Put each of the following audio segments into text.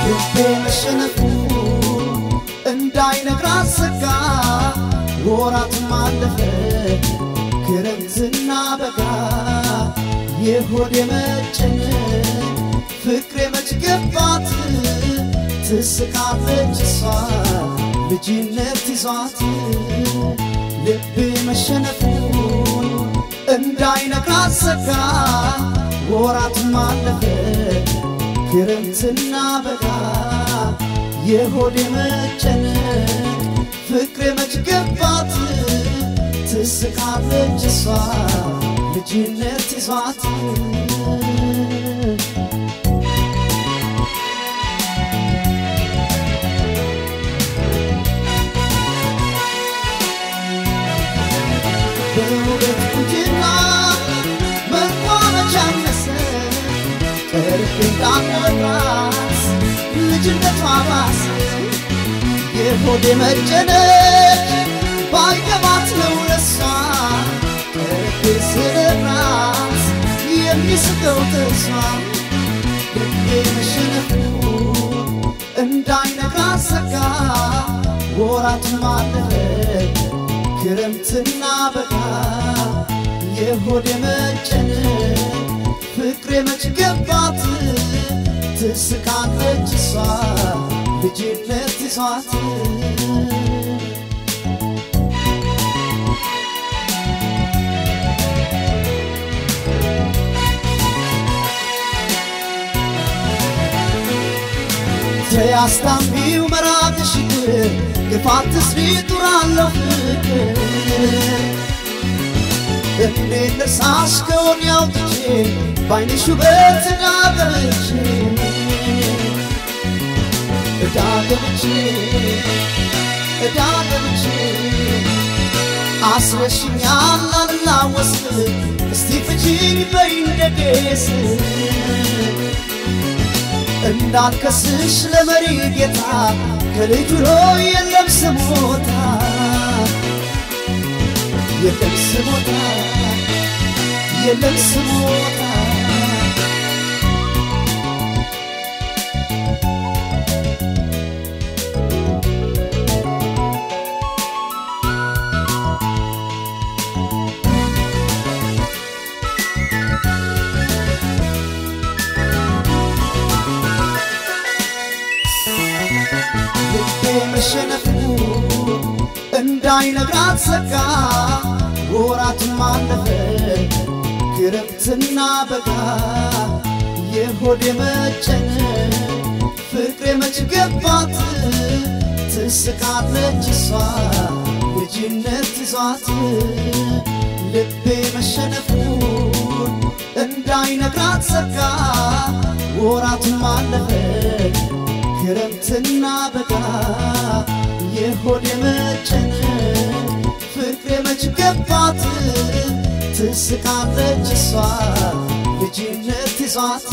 ልቤ መሸነፉ እንዳይነግራት ሰጋ ወራትም አለፈ ክረምትና በጋ የሆድ የመጨነቅ ፍቅሬ መች ገባት ትስቃለች እሷ ልጅነት ይዟት ልቤ መሸነፉ እንዳይነግራት ሰጋ ወራትም አለፈ ክረምትና በጋ የሆድ የመጨነቅ ፍቅሬ መች ገባት ትስቃለች እሷ ልጅነት ይዟት በውበት ቁንጅና መልኳ መች አነሰ ቀርቤ እንዳልነግራት ልጅነቷ ባሰ የሆዴ መጨነቅ ባይገባት ነው ለሷ ቀርቤ ስነግራት የሚስቀው ጥርሷ ልቤ መሸነፉ እንዳይነግራት ሰጋ ወራትም አለፈ ክረምትና በጋ የሆድ የመጨነቅ ፍቅሬ መች ገባት ትስቃለች እሷ ልጅነት ይዟት ተያስታምቢው መራቅሽ ግፋት ስሪ ጡራለሁ ፍቅር እንዴት ልርሳሽ ከሆን ያውጥቼ ባይንሽ ውበት እዳገብቼ እዳገብቼ እዳገብቼ አስረሽኛል አልላወስ እስቲ ፍቺኝ በይ እንደጌስ እንዳልከስሽ ለመሪ ጌታ ከልጁ የለም ስሞታ የለም ስሞታ የለም ስሞታ ልቤ መሸነፉ እንዳይነግራት ሰጋ ወራትም አለፈ ክረምትና በጋ የሆድ የመጨነቅ ፍቅሬ መች ገባት ትስቃለች እሷ ልጅነት ይዟት ልቤ መሸነፉ እንዳይነግራት ሰጋ ወራትም አለፈ ክረምትና በጋ የሆድ የመጨነቅ ፍቅሬ መች ገባት ትስቃለች እሷ ልጅነት ይዟት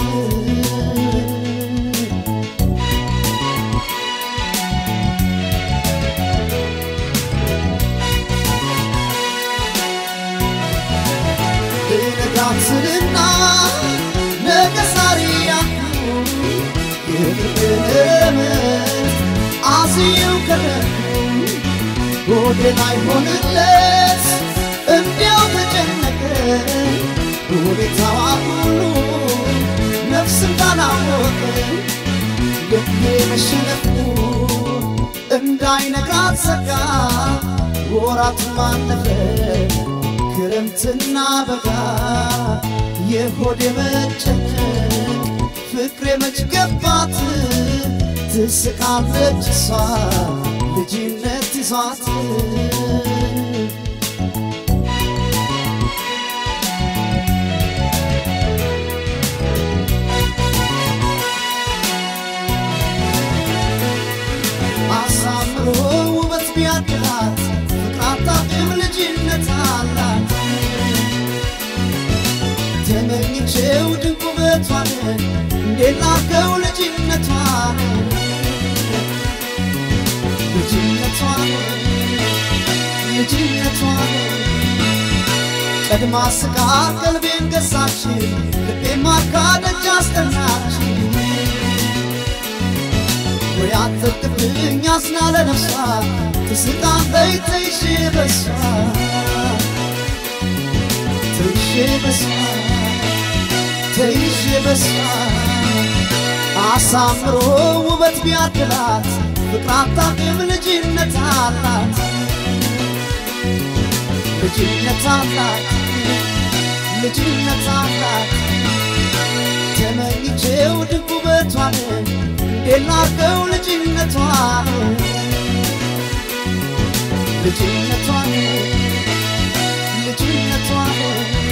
ልነጋትንና ነገ ዛሬ ያልኩ የፍቅርን አዝየው ከረኩ ሆዴ ላይ ሆንለት እንዲያው ተጨነቀ ሁኔታዋ ሁሉ ነፍስ እንዳላወቀ ልቤ መሸነፉ እንዳይነግራት ሰጋ ወራትም አለፈ ክረምትና በጋ የሆድ የመጨነቅ ፍቅሬ መች ገባት ትስቃለች እሷ ልጅነት ይዟት አሳምሮ ውበት ቢያድላት ፍቅር አታውቅም ልጅነት አላት ተመኝቼው ድንቅ ውበቷን እንዴት ላከው ልጅነቷን ልጅነቷን ልጅነቷን ቀድማ ስቃ ቀልቤን ገዛች ልቤ ማርካ ደጅ አስጠናች ቢያትርቅብኝ አዝና ለነፍሷ ትስቃለች ተይዤ በሷ ተይዤ በሷ ተይዤ በሷ አሳምሮ ውበት ቢያድላት ፍቅር አታውቅም ልጅነት አላት ልጅነት አላት ልጅነት አላት ተመኝቼው ድንቅ ውበቷን እንዴት ላድርገው ልጅነቷን ልጅነቷን ልጅነቷን